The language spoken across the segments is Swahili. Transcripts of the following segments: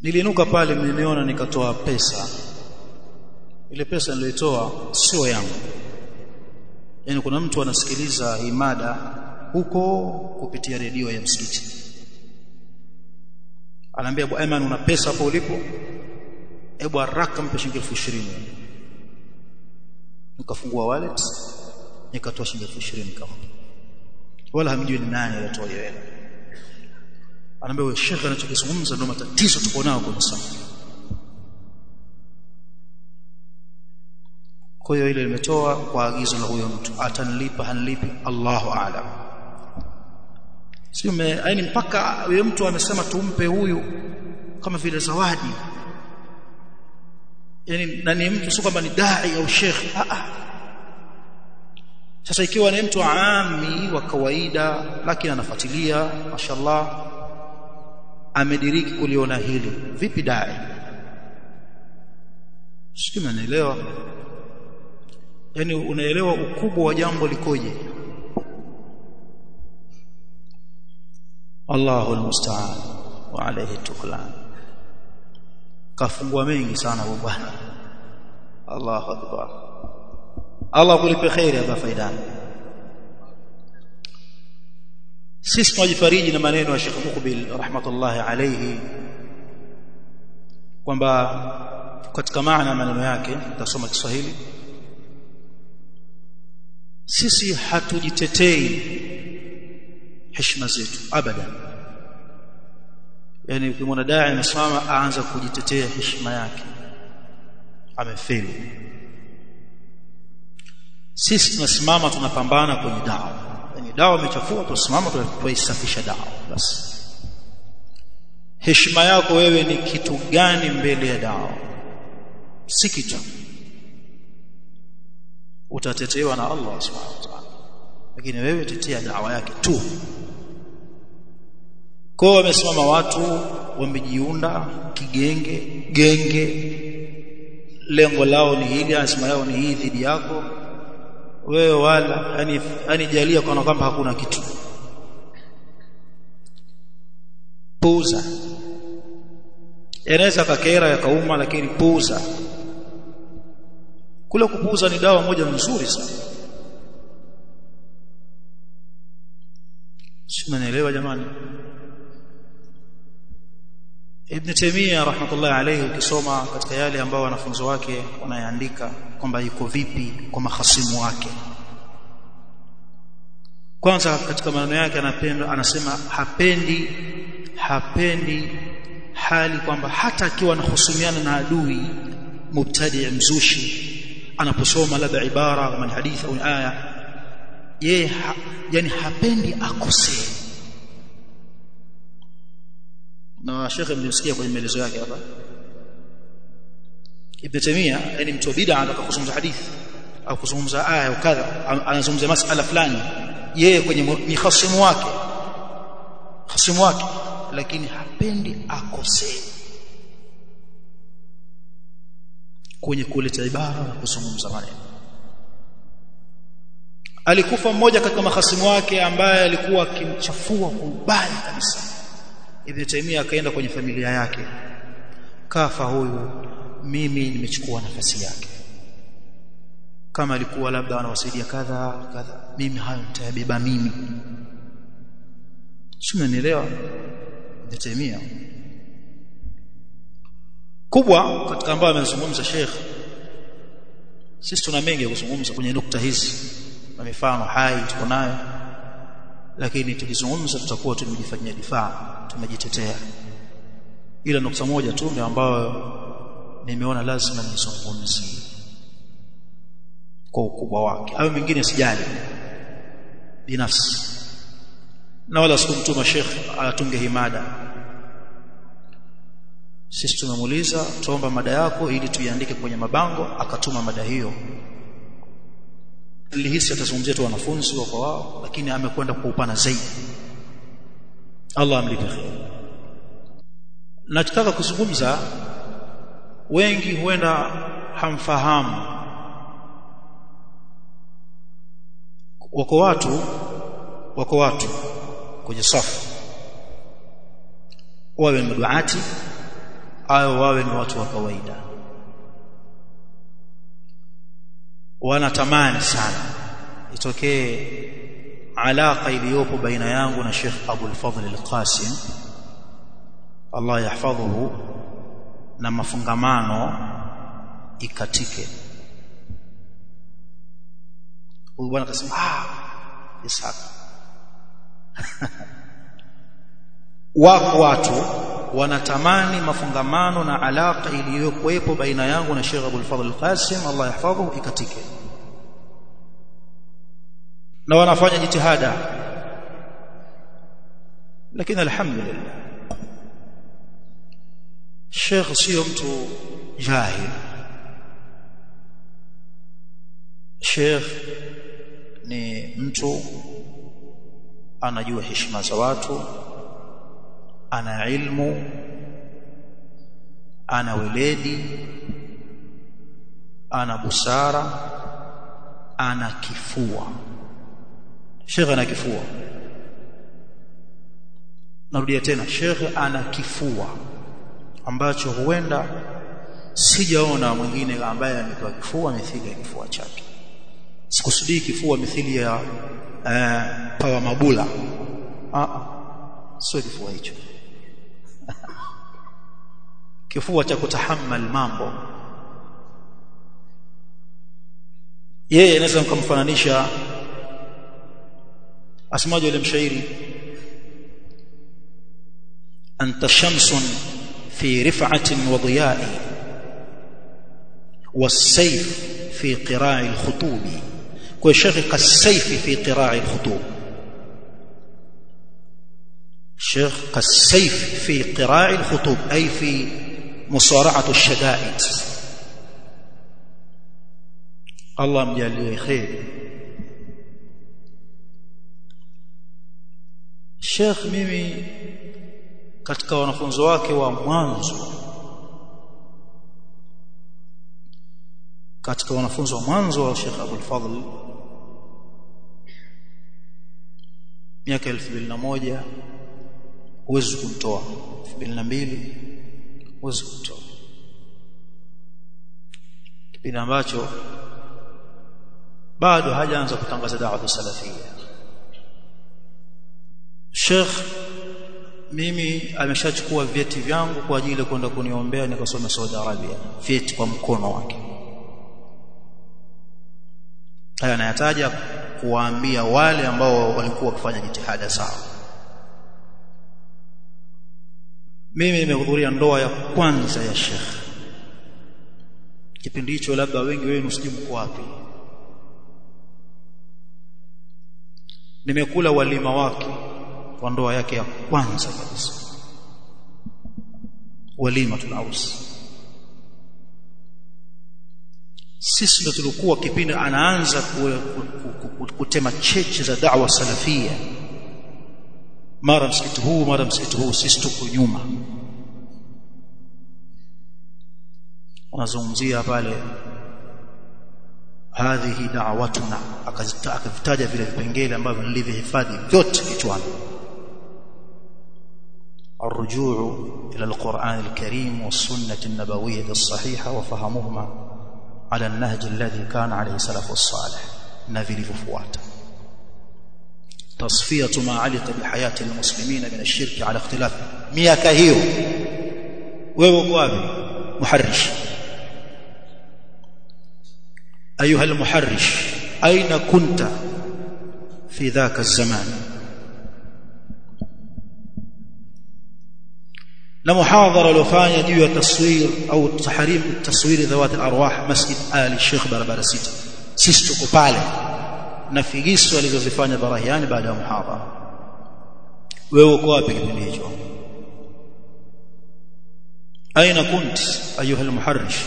niliinuka pale mmeniona nikatoa pesa ile pesa niliyoitoa sio yangu yani kuna mtu anasikiliza hii mada huko kupitia redio ya msikiti anaambia bwana Ayman una pesa hapo ulipo hebu haraka mpe shilingi 20,000 nikafungua wallet nikatoa shilingi 20,000 kama wala hamjui ni nani alitoa hiyo hela anaambia wewe shekhe anachokizungumza ndio matatizo tuko nao kwenye safu kwa hiyo ile imetoa kwa agizo la huyo mtu atanilipa hanilipi Allahu aalam sio yaani mpaka huyo mtu amesema tumpe huyu kama vile zawadi yani na ni mtu sio kwamba ni dai au shekhi a a sasa ikiwa ni mtu ami wa kawaida lakini anafuatilia mashallah amediriki kuliona hili vipi dai sio mnaelewa yani unaelewa ukubwa wa jambo likoje Allahu almusta'an wa alayhi tuklan kafungua mengi sana huyo bwana Allahu akbar Allah kulipe khairi hapa faidani sisi tunajifariji na maneno ya Sheikh Mukbil rahmatullahi alayhi kwamba katika maana maneno yake tutasoma Kiswahili sisi hatujitetei heshima zetu abadan yani ukimwona dai amesimama aanza kujitetea heshima yake amefeli sisi tunasimama tunapambana kwenye dawa yani dawa imechafua tunasimama tunaisafisha dawa basi heshima yako wewe ni kitu gani mbele ya dawa si kitu utatetewa na Allah subhanahu wa ta'ala lakini wewe tetea dawa yake tu kwa wamesimama watu wamejiunda kigenge genge lengo lao ni hili azma yao ni hii dhidi yako wewe wala yani yani jalia kana kwamba hakuna kitu puuza yanaweza kakera yakauma lakini puuza kule kupuuza ni dawa moja nzuri sana si mnaelewa jamani Ibn Taymiyyah rahmatullahi alayhi ukisoma katika yale ambao wanafunzi wake wanayaandika kwamba yuko vipi kwa mahasimu wake kwanza katika maneno yake anapenda anasema hapendi hapendi hali kwamba hata akiwa anahusumiana na adui mubtadi mzushi anaposoma labda ibara kama hadithi au aya yeye ha, yani hapendi akosee na shekhe mlimsikia kwenye maelezo yake hapa Ibn Taymiyyah yani mtu bid'a anataka kuzungumza hadithi au kuzungumza aya au kadha anazungumza masala fulani yeye kwenye ni khasimu wake khasimu wake lakini hapendi akosee kwenye kuleta ibara na kuzungumza maneno alikufa mmoja katika mahasimu wake ambaye alikuwa akimchafua kwa ubaya kabisa Ibn Taymiyyah akaenda kwenye familia yake kafa huyu mimi nimechukua nafasi yake kama alikuwa labda anawasaidia kadha kadha mimi hayo nitayabeba mimi sio unanielewa Ibn Taymiyyah kubwa katika ambayo amezungumza Sheikh sisi tuna mengi ya kuzungumza kwenye nukta hizi na mifano hai tuko nayo lakini tukizungumza tutakuwa tumejifanyia difaa tumejitetea ila nukta moja tu ndio ambayo nimeona lazima nizungumzie kwa ukubwa wake hayo mengine sijali binafsi na wala sikumtuma Sheikh atunge himada sisi tumemuuliza tuomba mada yako ili tuiandike kwenye mabango akatuma mada hiyo nilihisi atazungumzia tu wanafunzi wako wao lakini amekwenda kwa upana zaidi Allah amlipe khair nataka kuzungumza wengi huenda hamfahamu wako watu wako watu kwenye safu wawe maduati ayo wawe ni watu wa kawaida wanatamani sana itokee alaka iliyopo baina yangu na Sheikh Abu al-Fadhl al-Qasim Allah yahfadhuhu na mafungamano ikatike huyu bwana akasema ah Ishaq wako watu wanatamani mafungamano na alaka iliyokuwepo baina yangu na Sheikh Abu al-Fadhl al-Qasim Allah yahfadhuhu ikatike na wanafanya jitihada lakini alhamdulillah Sheikh sio mtu jahil Sheikh ni mtu anajua heshima za watu ana ilmu ana weledi ana busara ana kifua Sheikh ana kifua narudia tena Sheikh ana kifua ambacho huenda sijaona mwingine ambaye amepewa kifua mithili ya kifua chake sikusudii kifua mithili ya uh, pawa mabula ah sio kifua hicho kifua cha kutahammal mambo yeye anaweza kumfananisha asemaje yule mshairi anta shamsun fi rif'atin wa diya'i was-sayf fi qira'i al-khutub kwa shekhi kas-sayf fi qira'i al-khutub شيخ كالسيف في قراع الخطوب أي في مصارعة الشدائد الله مجاليه خير Sheikh mimi katika wanafunzi wake wa mwanzo katika wanafunzi wa mwanzo wa Sheikh Abdul Fadhl miaka 2001 huwezi kumtoa 2002 huwezi kumtoa kipindi ambacho bado hajaanza kutangaza da'wa salafia Sheikh mimi ameshachukua vyeti vyangu kwa ajili ya kwenda kuniombea nikasoma Saudi Arabia vyeti kwa mkono wake haya anayataja kuwaambia wale ambao walikuwa wakifanya jitihada sawa mimi nimehudhuria ndoa ya kwanza ya Sheikh kipindi hicho labda wengi wenu sijui mko wapi nimekula walima wake wa ndoa yake ya kwanza kabisa walima tunaus sisi ndo tulikuwa kipindi anaanza kutema cheche za da'wa salafia mara msikiti huu mara msikiti huu sisi tuko nyuma wanazungumzia pale hadhihi da'watuna akavitaja vile vipengele ambavyo nilivyohifadhi vyote kichwani الرجوع إلى القرآن الكريم والسنة النبوية الصحيحة وفهمهما على النهج الذي كان عليه سلف الصالح نافل ففواتا تصفية ما علق بحياة المسلمين من الشرك على اختلاف مياك هيو ويوقوابي محرش أيها المحرش أين كنت في ذاك الزمان na muhadhara uliofanya juu ya taswir au tahrim taswir dhawat al-arwah masjid ali Sheikh barabara sita sisi tuko pale na figisu alizozifanya barahiani baada ya muhadhara wewe uko wapi kipindi hicho aina kunt ayuha al-muharrish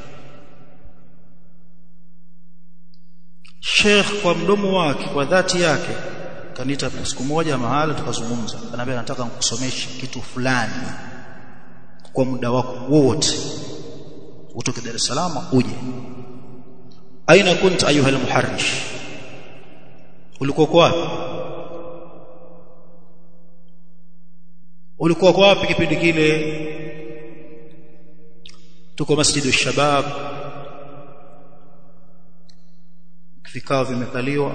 Sheikh kwa mdomo wake kwa dhati yake kanita siku moja mahala tukazungumza anambia nataka nikusomeshe kitu fulani kwa muda wako wote utoke Dar es Salaam uje aina kunt ayuha almuharrish ulikuwa kwa wapi ulikuwa kwa wapi kipindi kile tuko masjidu shabab vikao vimekaliwa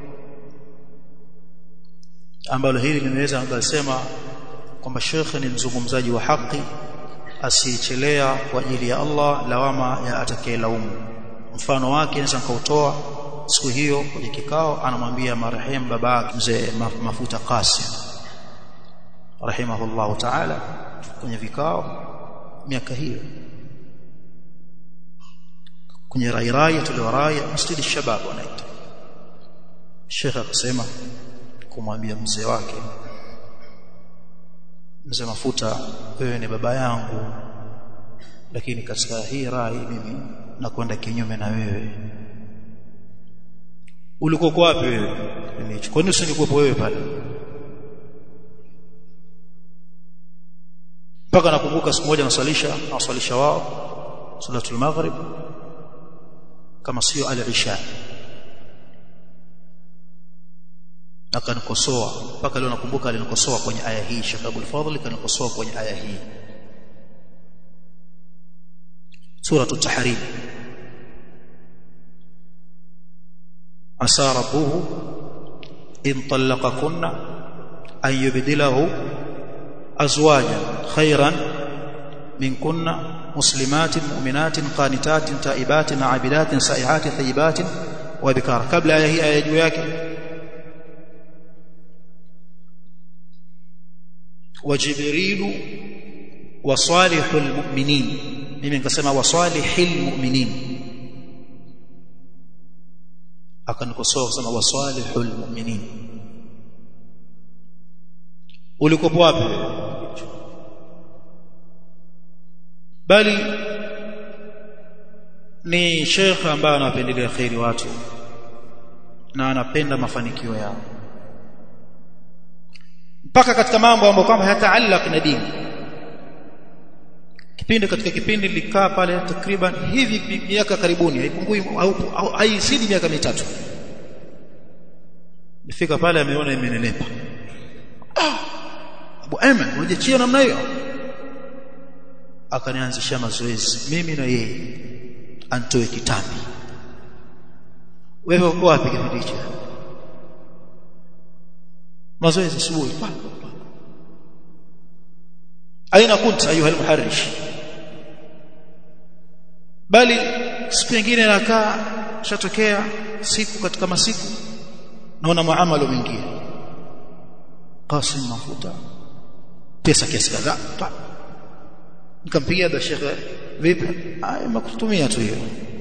ambalo hili nimeweza ngasema kwamba shekhe ni mzungumzaji wa haki asichelea kwa ajili ya Allah lawama ya atakayelaumu mfano wake naweza nikautoa siku hiyo kwenye kikao anamwambia marehemu baba mzee mafuta Qasim rahimahullahu ta'ala kwenye vikao miaka hiyo kwenye rairaya tuliwaraya msikiti shabab wanaita Sheikh akasema kumwambia mzee wake mzee mafuta wewe ni baba yangu lakini katika hii rai mimi nakwenda kinyume na wewe ulikuwa wapi wewe kwa nini usingekuwepo wewe pale mpaka nakumbuka siku moja naswalisha naswalisha wao salatul maghrib kama sio al-isha akanikosoa mpaka leo nakumbuka alinikosoa kwenye aya hii Sheikh Abdul Fadhil kanikosoa kwenye aya hii sura at-tahrim asa rabbuhu in talaqakunna an yubdilahu azwajan khayran minkunna مسلمات مؤمنات قانتات تائبات عابدات سائحات ثيبات وبكار قبل آية هي آية juu yake وجبريل وصالح المؤمنين mimi nikasema wasalihil mu'minin akanikosoa kusema wasalihul mu'minin ulikopo wapi bali ni sheikh ambaye anapendelea khairi watu na anapenda mafanikio yao mpaka katika mambo ambayo kwamba hayataallaq na dini kipindi katika kipindi nilikaa pale takriban hivi miaka karibuni haipungui au haizidi miaka mitatu nifika pale ameona imenenepa ah Abu Ayman unajechia namna hiyo akanianzishia mazoezi mimi na yeye antoe kitambi wewe uko wapi kipindi hicho mazoezi asubuhi aina kunta ayuha almuharrish bali siku nyingine nakaa shatokea siku katika masiku naona muamalo mwingine Qasim mafuta pesa kiasi kadhaa nikampigia da shekhe vipi haya makutumia tu hiyo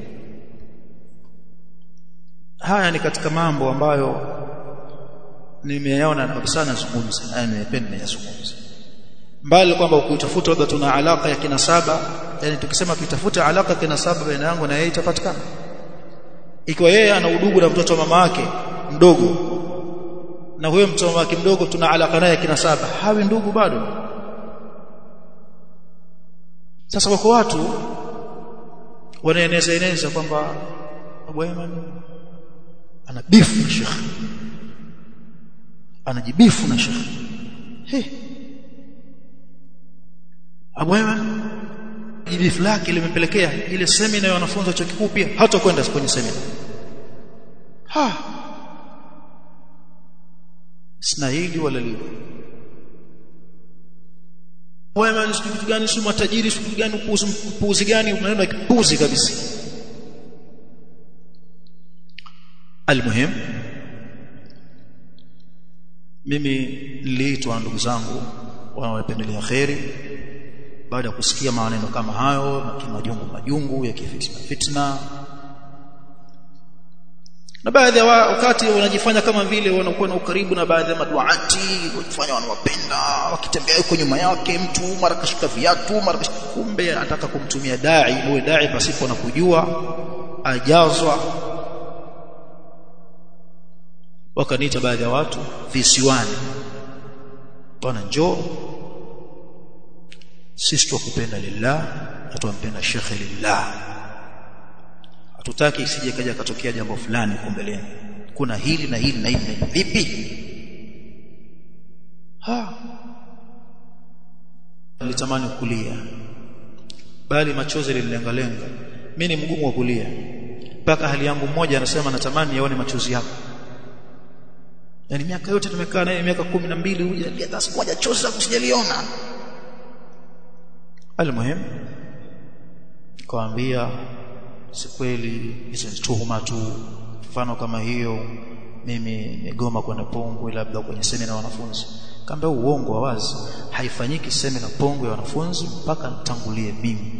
haya ni katika mambo ambayo nimeyaona kabisa nazungumza na nimependa niyazungumze mbali kwamba ukitafuta labda tuna alaka ya kinasaba yani tukisema tutafuta alaka ya kinasaba baina yangu na yeye itapatikana ikiwa yeye ana udugu na mtoto wa mama yake mdogo na huyo mtoto wa mama yake mdogo tuna alaka naye kinasaba hawi ndugu bado sasa wako watu wanaeneza eneza kwamba Abu Ayman ana bifu na Sheikh anajibifu na Sheikh hey. Abu Ayman jibifu lake limempelekea ile semina ya wanafunzi wa chuo kikuu pia hata kwenda kwenye semina ha sina hili wala lile wema siku kitu gani si matajiri siku gani upuuzi upuuzi gani maneno ya kipuuzi kabisa almuhim mimi niliitwa na ndugu zangu wanaopendelea kheri baada ya kusikia maneno kama hayo majungu majungu ya kifitna fitna na baadhi ya wakati wanajifanya kama vile wanakuwa na ukaribu na baadhi ya maduati wakifanya wanawapenda wakitembea yuko nyuma yake mtu mara kashika viatu mara kumbe anataka kumtumia dai huyo dai pasipo na kujua ajazwa wakaniita baadhi ya watu visiwani bwana njoo sisi tukupenda lillah na tumpenda shekhe lillah hatutaki isije kaja katokea jambo fulani huko mbeleni kuna hili na hili na hili vipi ha nilitamani kulia bali machozi lililengalenga mimi ni mgumu wa kulia mpaka hali yangu mmoja anasema natamani yaone machozi yako yani miaka yote tumekaa naye miaka kumi na mbili hujalia hata siku moja chozi lako sijaliona almuhim kaambia si kweli hizo ni tuhuma tu mfano kama hiyo mimi nigoma kwenda Pongwe labda kwenye semina ya wanafunzi kaambia uongo wa wazi haifanyiki semina Pongwe ya wanafunzi mpaka nitangulie mimi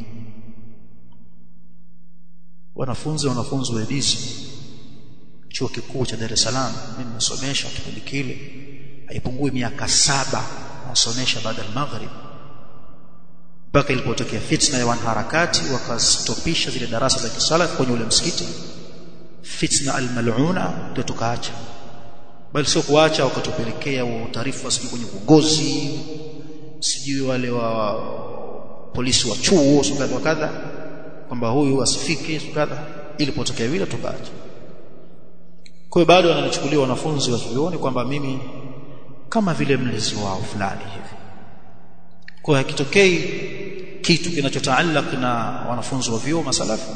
wanafunzi wanafunzi wa Edisi chuo kikuu cha Dar es Salaam mimi nimesomesha kipindi kile haipungui miaka saba nasomesha baada ya maghrib mpaka ilipotokea fitna ya wanaharakati wakastopisha zile darasa za kisala kwenye ule msikiti fitna almaluna ndio tukaacha bali sio kuacha wakatupelekea taarifa sijui kwenye uongozi sijui wale wa polisi wa chuo kadha kadha kwamba huyu asifike kadha ilipotokea vile tukaacha kwa hiyo bado wananichukulia wanafunzi wa chuoni kwamba mimi kama vile mlezi wao fulani hivi kwa hakitokei kitu kinachotaallaq na wanafunzi wa vyuo masalafu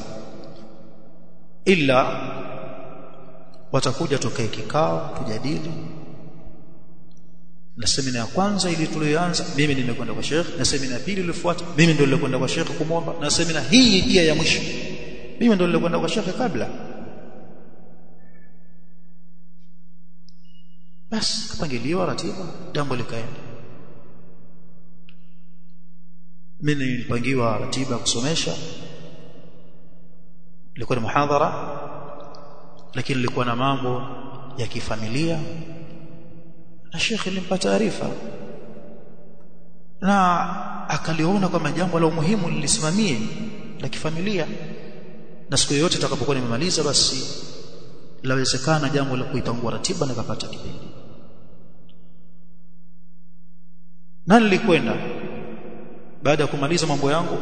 ila watakuja tokee kikao tujadili na semina ya kwanza ili tuliyoanza mimi nimekwenda kwa Sheikh na semina ya pili iliyofuata mimi ndio nilikwenda kwa Sheikh kumwomba na semina hii pia ya mwisho mimi ndio nilikwenda kwa Sheikh kabla basi kapangiliwa ratiba jambo likaenda mimi nilipangiwa ratiba kusomesha ilikuwa ni muhadhara lakini ilikuwa na mambo ya kifamilia na shekhi alimpa taarifa na akaliona kwamba jambo la umuhimu lilisimamie la kifamilia na siku yoyote tutakapokuwa nimemaliza basi lawezekana jambo la kuipangua ratiba na kapata kipindi na nilikwenda baada ya kumaliza mambo yangu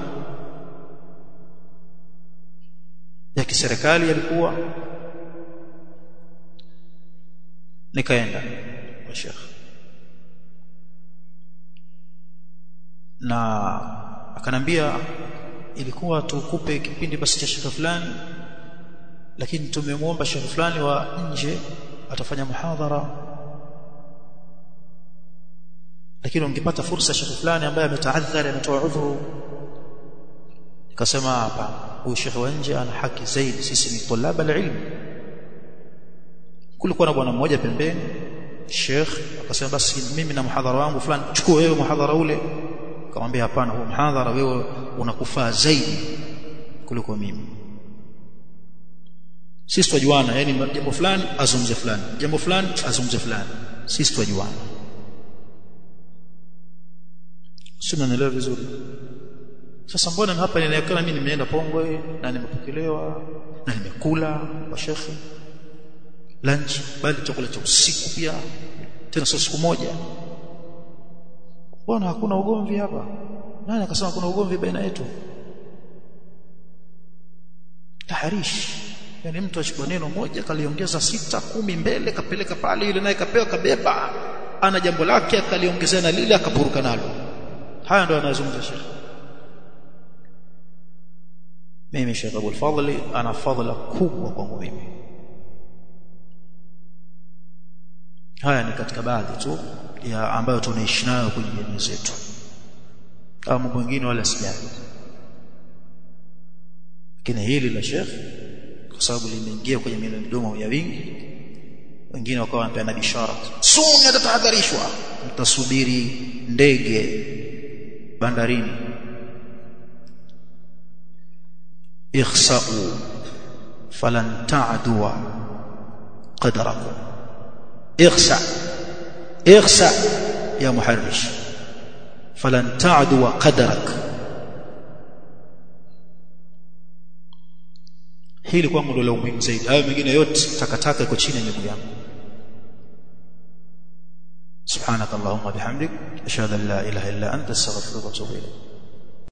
ya kiserikali yalikuwa nikaenda kwa Sheikh na akanambia ilikuwa tukupe kipindi basi cha Sheikh fulani lakini tumemwomba Sheikh fulani wa nje atafanya muhadhara lakini ungepata fursa Sheikh fulani ambaye ametaadhari ametoa udhuru nikasema hapa huyu Sheikh wa nje ana haki zaidi sisi ni tulaba alilm kulikuwa na bwana mmoja pembeni Sheikh akasema basi mimi na muhadhara wangu fulani chukua wewe muhadhara ule akamwambia hapana huo muhadhara wewe unakufaa zaidi kuliko mimi sisi tujuana yani jambo fulani azungumze fulani jambo fulani azungumze fulani sisi tujuana sio naelewa vizuri sasa mbona hapa inaonekana mimi nimeenda Pongwe na nimepokelewa na nimekula kwa shekhe lunch bali chakula cha usiku pia tena sio siku moja mbona hakuna ugomvi hapa nani akasema kuna ugomvi baina yetu taharish yani mtu achukua neno moja kaliongeza sita kumi mbele kapeleka pale yule naye kapewa kabeba ana jambo lake akaliongezea na lile akapuruka nalo haya ndio anazungumza Sheikh mimi Sheikh Abdul Fadhli ana fadhila kubwa kwangu mimi haya ni katika baadhi tu ya ambayo tunaishi nayo kwenye jamii zetu kama mambo mengine wala sijali lakini hili la Sheikh kwa sababu limeingia kwenye midomo ya wingi wengine wakawa wanapeana bishara suni atatahadharishwa mtasubiri ndege bandarini ikhsa'u falan ta'dua qadrakum ikhsa ikhsa ya muharrish falan ta'dua qadrak hili kwangu ndio la umuhimu zaidi hayo mengine yote takataka iko chini ya miguu yangu سبحانك اللهم وبحمدك اشهد ان لا اله الا انت استغفرك واتوب اليك